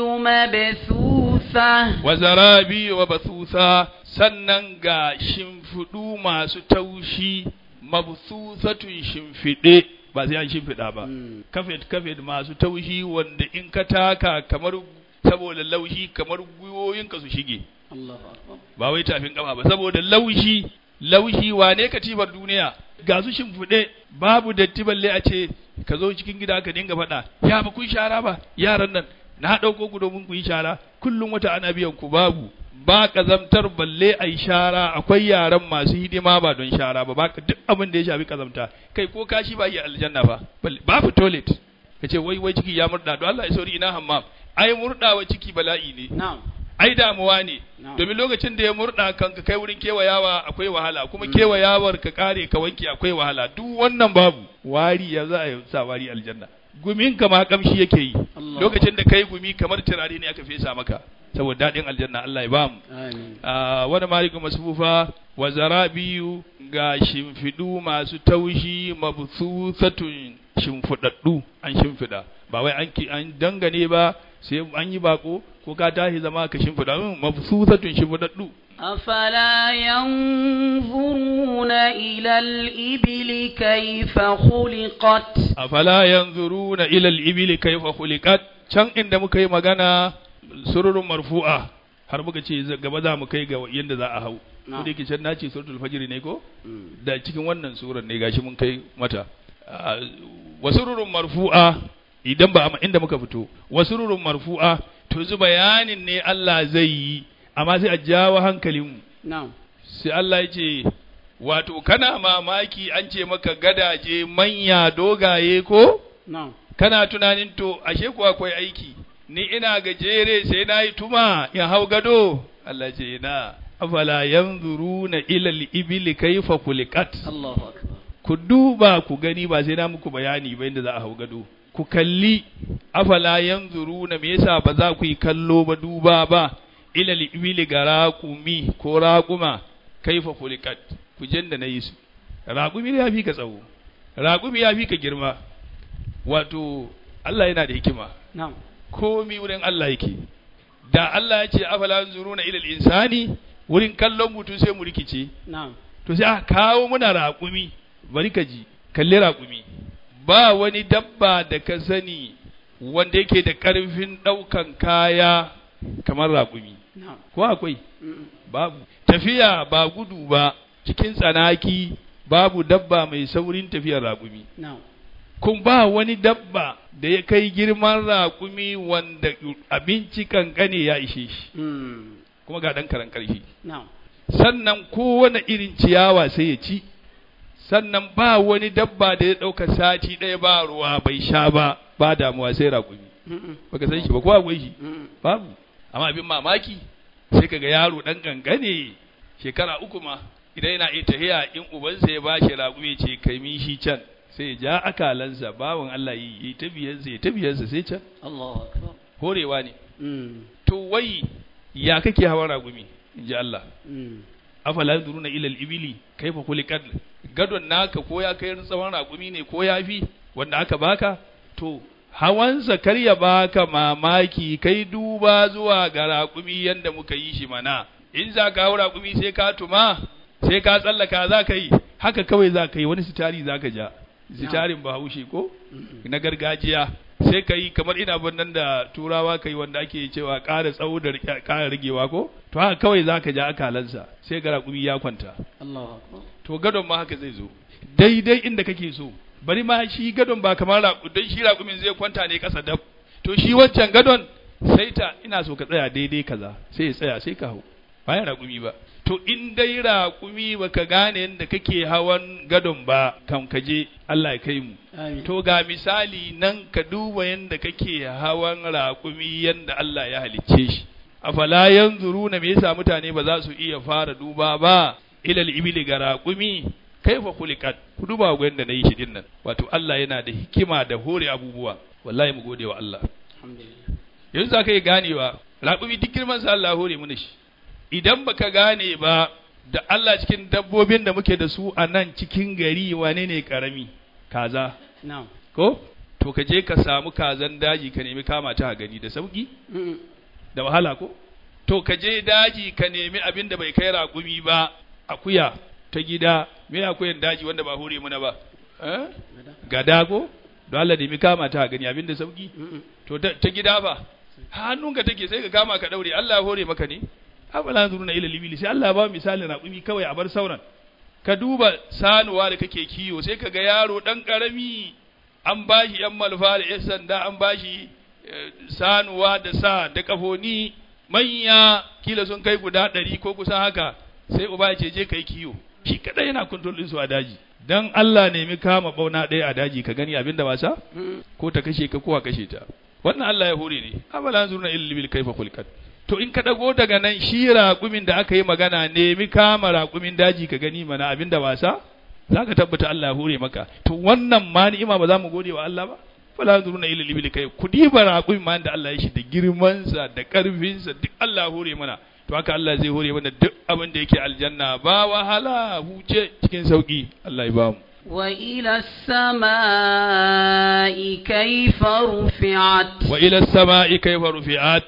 مبثوثة wa zarabi wa bathusa sannan ga shimfiɗu masu taushi mabthusatun shimfiɗe ba sai an shimfiɗa ba مم. kafet kafet masu taushi wanda in ka taka kamar saboda laushi kamar gwiwoyinka su shige الله أكبر ba wai tafin kama ba saboda laushi laushi wane katibar duniya ga su shimfiɗe babu datti balle a ce ka zo cikin gida ka dinga faɗa ya ba kun shara ba yaran nan na ɗauko ku domin ku yi shara kullum wata ana biyan ku babu ba kazamtar balle a yi shara akwai yaran masu hidima ba don shara ba ba duk abin da ya shafi kazamta kai ko kashi ba yi aljanna ba balle babu toilet ka ce wai wai ciki ya murda don Allah ya sauri ina hammam ai murdawa ciki bala'i ne na'am ai damuwa ne Na'am. domin lokacin da ya murda kan ka kai wurin kewayawa akwai wahala kuma kewayawar ka kare ka wanke akwai wahala duk wannan babu wari ya za a yi sa wari aljanna gumin ka ma kamshi yake yi Allah. lokacin da kai gumi kamar turare ne aka fesa maka saboda daɗin aljanna Allah ya bamu amin Ah, wani maliku masfufa wa zarabiyu ga shimfiɗu masu taushi mabsusatun shimfiɗaɗɗu an shimfiɗa ba wai an ki an dangane ba sai an yi bako ko ka tashi zama ka shimfiɗa mm, mabsusatun shimfiɗaɗɗu أفلا ينظرون إلى الإبل كيف خلقت afala yanzuruna ila al-ibili kayfa khuliqat can inda muka yi magana sururun marfu'a har muka ce za- gaba za mu kai ga yanda za a hau ko Na'am. da yake can nace suratul fajr ne ko Mm. da cikin wannan surar ne gashi mun kai mata Ah, wasururun marfu'a idan ba inda muka fito wasururun marfu'a to zu bayanin ne Allah zai yi amma sai a jawo hankalinmu نعم sai Allah ya ce wato kana mamaki an ce maka gadaje manya dogaye ko نعم kana tunanin to ashe ko akwai aiki ni ina gajere sai na yi tuma in hau gado Allah ce na afala yanzuruna ila al-ibli kayfa khuliqat الله أكبر ku duba ku gani ba sai na muku bayani ba inda za a hau gado ku kalli afala yanzuruna me yasa ba za ku yi kallo ba duba ba ila al-ibli ga raqumi ko raquma kaifa khuliqat ku janda na yi su raqumi ya fi ka tsawo raqumi ya fi ka girma wato Allah yana da hikima نعم komi wurin Allah yake da Allah ya ce afala yanzuruna ila al-insani wurin kallon mutum sai mu rikice نعم to sai aka kawo muna raƙumi bari ka ji kalli raƙumi ba wani dabba da ka sani wanda yake da ƙarfin ɗaukan kaya kamar raƙumi نعم ko akwai Mm. babu tafiya ba gudu ba cikin tsanaki babu dabba mai saurin tafiyar raƙumi نعم kun ba wani dabba da ya kai girman raƙumi wanda abinci kankane ya ishe shi Mm. kuma ga ɗan karan ƙarfi نعم sannan kowane irin ciyawa sai ya ci sannan ba wani dabba da ya ɗauka sati ɗaya ba ruwa bai sha ba ba damuwa sai raƙumi Mm-mm. baka san shi ba ko akwai shi Mm. babu amma abin mamaki sai kaga yaro ɗan gangane shekara uku ma idan yana iya tahiya in ubansa ya bashi raƙumi ce kai min shi can sai ya ja akalansa bawan Allah yi yi ta biyansa ya ta biyansa sai can الله أكبر horewa ne Mm. to wai ya kake hawa raƙumi in ji Allah Mm. afala yanzuruna ila al-ibili kaifa khuliqat gadon naka ko ya kai tsawon raƙumi ne ko ya fi wanda aka baka to hawansa kar ya baka mamaki kai duba zuwa ga raƙumi yanda muka yi shi mana in za ka hau raƙumi sai ka tuma sai ka tsallaka za ka yi haka kawai za ka yi wani sitari za ka ja sitarin bahaushe ko Mm-mm. na gargajiya sai ka yi kamar ina nan da turawa ka yi wanda ake cewa ƙara tsawo da rike- ƙara rigewa ko to haka kawai za ka ja akalansa sai ga raƙumi ya kwanta الله أكبر to gadon ma haka zai zo daidai inda kake so bari ma shi gadon ba kamar raƙu don shi raƙumin zai kwanta ne ƙasa dab to shi wancan gadon sai ta ina so ka tsaya daidai kaza sai ya tsaya sai ka hau bayan raƙumi ba to in dai raƙumi baka gane yadda kake hawan gadon ba kan kaje Allah ya kai mu آمين To ga misali nan ka duba yadda kake hawan raƙumi yadda Allah ya halicce shi. Afala yanzuruna me yasa mutane ba za su iya fara duba ba ilal ibili ga raƙumi kaifa khuliqat ku duba ga yadda nayi shi din nan wato Allah yana da hikima da hore abubuwa wallahi mu gode wa Allah الحمد لله yanzu za ka yi ganewa raƙumi duk girman sa Allah hore mana shi idan baka gane ba da Allah cikin dabbobin da muke da su a nan cikin gari wane ne karami kaza نعم ko to ka je ka samu kazan daji ka nemi kama ta a gani da sauki Mm-mm. da wahala ko to ka je daji ka nemi abin da bai kai raƙumi ba akuya ta gida me akuyan daji wanda ba hore muna ba eh? gada ko don Allah nemi kama ta a gani abin da sauki Mm-mm. to ta, ta gida fa hannunka take sai ka kama ka daure Allah ya hore maka ne afala yanzuruna ila libili sai Allah ya ba misalin raƙumi kawai a bar sauran ka duba sanuwa da kake kiyo sai ka ga yaro dan karami an bashi yan malfa da yan sanda an bashi eh, sanuwa da sa da kafoni manya kila sun kai guda ɗari ko kusan haka sai uba ya ce je kai kiyo shi kadai yana control din su a daji dan Allah nemi kama bauna ɗaya a daji ka gani abinda wasa ko ta kashe ka ko a kashe ta wannan Allah ya hore ne afala zurna illa bil kaifa khuliqat to in ka dago daga nan shi raƙumin da aka yi magana nemi kama raƙumin daji ka gani mana abinda wasa za ka tabbata Allah ya hore maka to wannan ma ni'ima ba za mu gode wa Allah ba fala yanzuruna ila libil kai ku diba raƙumin ma da Allah ya shi da girman sa da karfin sa duk Allah ya hore mana to haka Allah zai hore mana duk abin da yake aljanna ba wahala huce cikin sauki Allah ya bamu وإلى السماء كيف رفعت wa ila sama'i kayfa rufi'at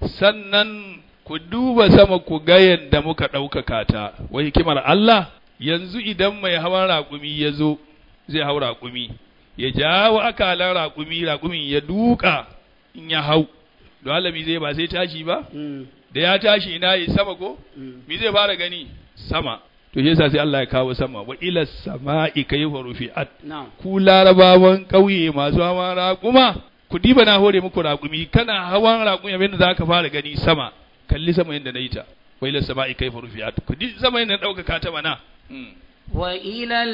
sannan ku duba sama ku ga yadda muka ɗaukaka ta wai hikimar Allah yanzu idan mai hawan raƙumi ya zo zai hau raƙumi ya jawo akalan raƙumi raƙumin ya duka in ya hau don Allah zai ba sai tashi ba da ya tashi ina yi sama ko mi zai fara gani sama to shi yasa sai Allah ya kawo sama wa ila sama'i kayfa rufi'at نعم ku larabawan ƙauye masu hawan raƙuma ku diba na hore muku raƙumi kana hawan raƙumi abinda za ka fara gani sama kalli sama yadda na yi ta wa ila sama'i kayfa rufi'at ku di sama yadda na ɗaukaka ta mana Mm. وإلى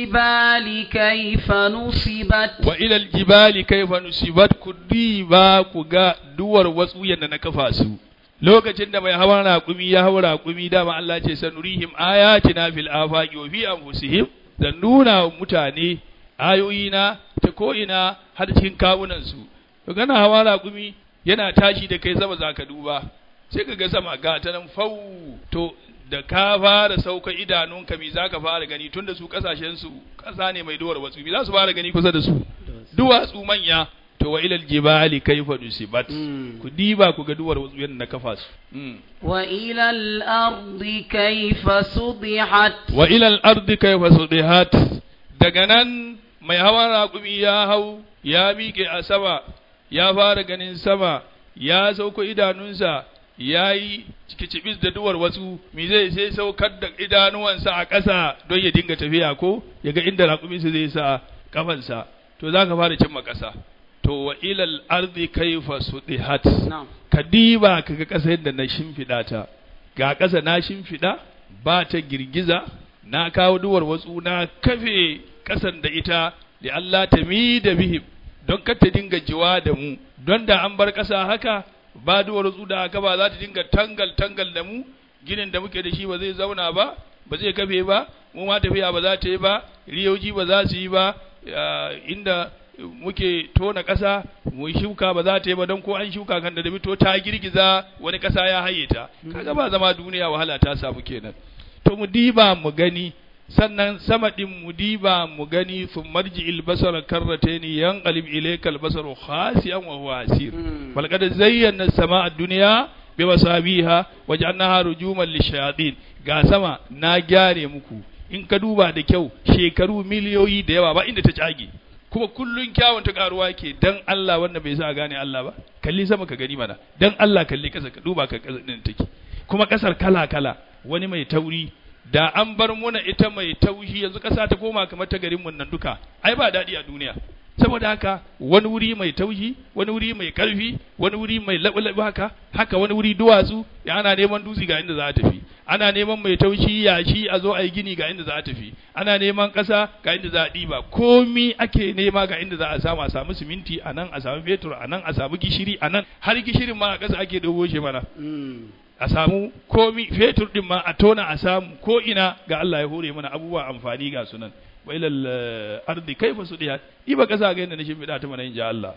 الجبال كيف نصبت wa ila aljibali kayfa nusibat ku diba ku ga duwar wasu yadda na kafa su lokacin da mai hawan raƙumi ya hau raƙumi dama Allah ce sanurihim ayatina fil afaqi wa fi anfusihim da nuna wa mutane ayoyina ta ko ina har cikin kawunan su to kana hawa raƙumi yana tashi da kai sama zaka duba sai ka ga sama ga ta nan fau to da ka fara sauka idanunka mi zaka fara gani tunda su kasashen su kasa ne mai duwar wasu mi za su fara gani kusa da su duwatsu manya to wa ilal jibali kaifa nusibat Mm. ku diba ku ga duwar wasu yadda na kafa su Mm. وإلى الأرض كيف سطحت wa ilal ardi kaifa sudihat daga nan mai hawan raƙumi ya hau ya miƙe a sama ya fara ganin sama ya sauko idanunsa ya yi cikicibis da duwar wasu mi zai sai saukar da idanuwansa a ƙasa don ya dinga tafiya ko ya ga inda raƙuminsa zai sa kafansa to za ka fara cimma ƙasa to wa ilal ardi kaifa sudihat نعم ka diba ka ga ƙasa yadda na shimfiɗa ta ga ƙasa na shimfiɗa ba ta girgiza na kawo duwar watsu na kafe ƙasan da ita da Allah ta mi da bihim don kar ta dinga jiwa da mu don da an bar ƙasa haka ba duwar watsu da haka ba za ta dinga tangal tangal da mu ginin da muke da shi ba zai zauna ba ba zai kafe ba mu ma tafiya ba za ta yi ba riyoji ba za su yi ba ah, inda muke tona ƙasa mu shuka ba za ta yi ba don ko an shuka kan da to ta girgiza wani ƙasa ya haye ta kaga ba zama duniya wahala ta samu kenan to mu diba mu gani sannan sama din mu diba mu gani sun marji ilbasar karratani yan qalib ilaykal basaru khasiyan wa huwa asir Mm. bal qad zayyana as-samaa ad-dunya bi masabiha waj'alnaha rujuman lishayatin ga sama na gyare muku in ka duba da kyau shekaru miliyoyi da yawa ba inda ta cage kuma kullun kyawun ta karuwa ke dan Allah wanda bai sa a gane Allah ba kalli sama ka gani mana dan Allah kalli kasa ka duba ka kasa din take kuma kasar kala kala wani mai tauri da an bar muna ita mai taushi yanzu kasa ta koma kamar ta garin mun nan duka ai ba daɗi a duniya saboda haka wani wuri mai taushi wani wuri mai karfi wani wuri mai laɓi haka haka wani wuri duwatsu ya ana neman dutse ga inda za a tafi ana neman mai taushi yashi a zo a yi gini ga inda za a tafi ana neman ƙasa ga inda za a ɗiba komi ake nema ga inda za a samu a samu siminti a nan a samu fetur a nan a samu gishiri a nan har gishirin ma a ƙasa ake dogo shi mana Mm. a samu komi fetur din ma a tona a samu ko ina ga Allah ya hore mana abubuwa amfani ga sunan wa ilal eh, ardi kaifa sudihat iba kasa ga yadda na shimfiɗa ta mana in ji Allah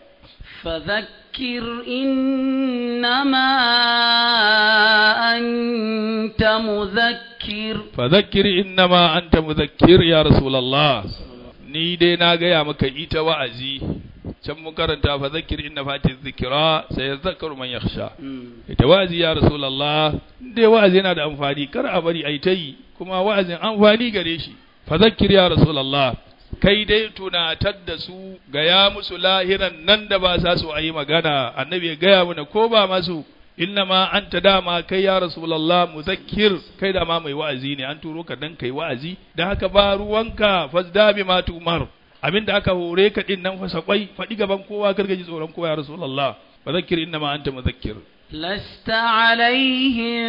فذكر إنما أنت مذكر fadhakkir innama anta mudhakkir ya rasulullah ni dai na gaya maka ita wa'azi can mun karanta fadhakkir inna fatiz dhikra sayadhakkaru man yakhsha Mm. ita wa'azi ya rasulullah dai wa'azi yana da amfani kar a bari ai ta yi kuma wa'azin amfani gare shi fadhakkir ya rasulullah kai dai tunatar da su gaya musu lahiran nan da ba sa su a yi magana annabi ya gaya mana ko ba masu inna ma anta dama kai ya rasulullah muzakkir kai da ma mai wa'azi ne an turo ka dan kai wa'azi dan haka ba ruwanka fasda bi ma tumar abinda aka hore ka din nan fasa kwai faɗi gaban kowa karka ji tsoron kowa ya rasulullah fadhakkir inna ma anta muzakkir لست عليهم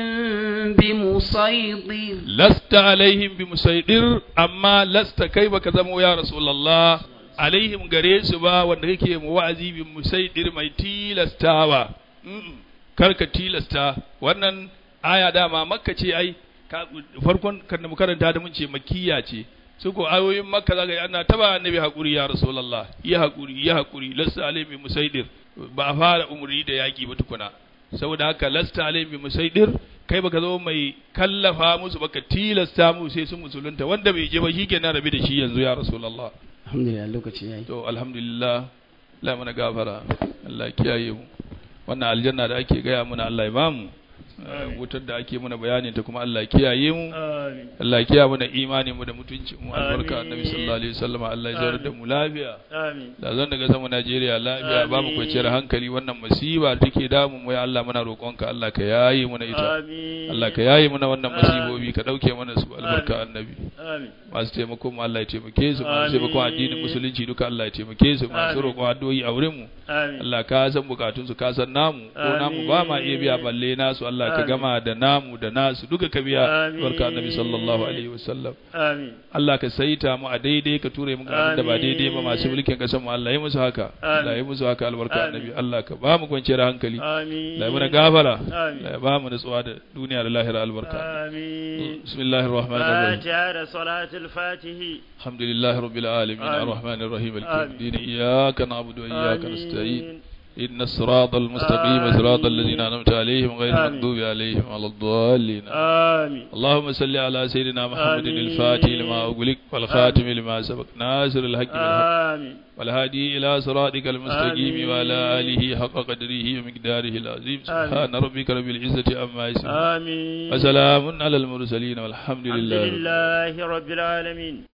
بمسيطر lasta alaihim bi musaidir amma lasta kai baka zamo ya rasulullah alaihim gare su ba wanda kake mu wa'azi bi musaidir mai tilastawa Mm-mm. kar ka tilasta wannan aya dama makka ce ai ka- farkon kan da mu karanta da mun ce makkiya ce su ko ayoyin makka zaka yi ana taba annabi hakuri ya rasulullah ya hakuri ya hakuri lasta alaihim bi musaidir ba a fara umri da yaki ba tukuna saboda haka lasta alaihim bi musaidir kai baka zo mai kallafa musu baka tilasta mu sai sun musulunta wanda bai je ba shi kenan rabi da shi yanzu ya rasulullah alhamdulillah lokaci yayi to alhamdulillah Allah mana gafara Allah ya kiyaye mu wannan aljanna da ake gaya mana Allah ya bamu Amin. wutar da ake mana bayanin ta kuma Allah ya kiyaye mu Amin. Allah ya kiyaye mana imanin mu da mutuncin mu albarka Amin. annabi sallallahu alaihi wasallam Allah ya zaurar da mu lafiya Amin. da zan daga sama Najeriya lafiya ba mu Amin. kwanciyar hankali wannan masiba take damun mu ya Allah muna roƙonka Allah ka yaye mana ita Amin. Allah ka yaye mana wannan Amin. masibobi ka dauke mana su albarka annabi Amin. masu taimako mu Allah ya taimake su masu Amin. taimakon addinin musulunci duka Allah ya taimake su masu Amin. roƙon addu'o'i a wurin mu Amin. Allah ka san bukatun su ka san namu ko namu ba ma iya biya balle nasu Allah ka Amin. gama da namu da nasu duka ka biya Amin. barka annabi sallallahu alaihi wasallam Amin. Allah ka saita mu a daidai ka ture mu ga abin da ba daidai ba masu Amin. mulkin kasar mu Allah ya musu haka Allah ya musu haka albarka Amin. annabi Allah ka ba mu kwanciyar hankali Amin. Allah ya mana gafara Amin. Allah ya ba mu nutsuwa da duniya da lahira albarka آمين bismillahir rahmanir rahim فاتحة صلاة الفاتح الحمد لله رب العالمين آمين. الرحمن الرحيم مالك آمين. يوم الدين إياك نعبد وإياك آمين. نستعين إن الصراط المستقيم آمين. صراط الذين أنعمت عليهم غير آمين. المغضوب عليهم ولا الضالين آمين اللهم صل على سيدنا محمد آمين. الفاتح لما أغلق والخاتم لما سبق ناصر الحق بالحق آمين والهادي إلى صراطك المستقيم آمين. وعلى آله حق قدره ومقداره العظيم سبحان ربك رب العزة عما يصفون آمين وسلام على المرسلين والحمد الحمد لله لله رب العالمين